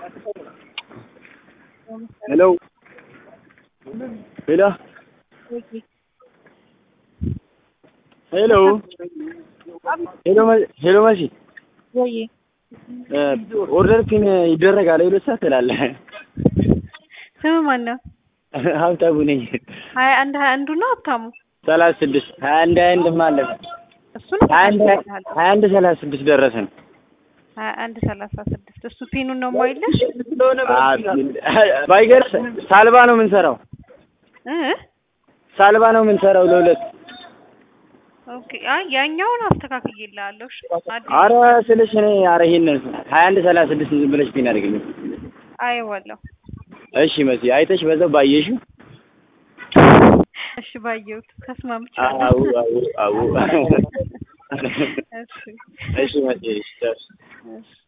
ሄሎ ሄሎ ሄሎ ሄሎ መ- ሄሎ መሲ ወይ እ ኦርደር ፒን ይደረጋል ሁለት ሰዓት ትላለህ። ስም ማን ነው? ሀብታሙ ነኝ። ሀያ አንድ ሀያ አንዱ ነው ሀብታሙ። ሰላሳ ስድስት ሀያ አንድ ሀያ አንድ ማለት እሱን ሀያ አንድ ሀያ አንድ ሰላሳ ስድስት ደረሰን። ሀያ አንድ ሰላሳ ስድስት እሱ ፒኑን ነው የማይልሽ ባይገርስ ሳልባ ነው የምንሰራው። እ ሳልባ ነው የምንሰራው ለሁለት ኦኬ አይ ያኛውን አስተካክዬልሃለሁ። እሺ አዲስ አረ ስልሽ እኔ አረ ይሄንን ሀያ አንድ ሰላሳ ስድስት ዝም ብለሽ ፒን አድርግልኝ። አየዋለሁ። እሺ መሲ አይተሽ በዛው ባየሽው። እሺ ባየሁት ተስማምቻለሁ። አው አው አው እሺ እሺ መሲ እሺ እሺ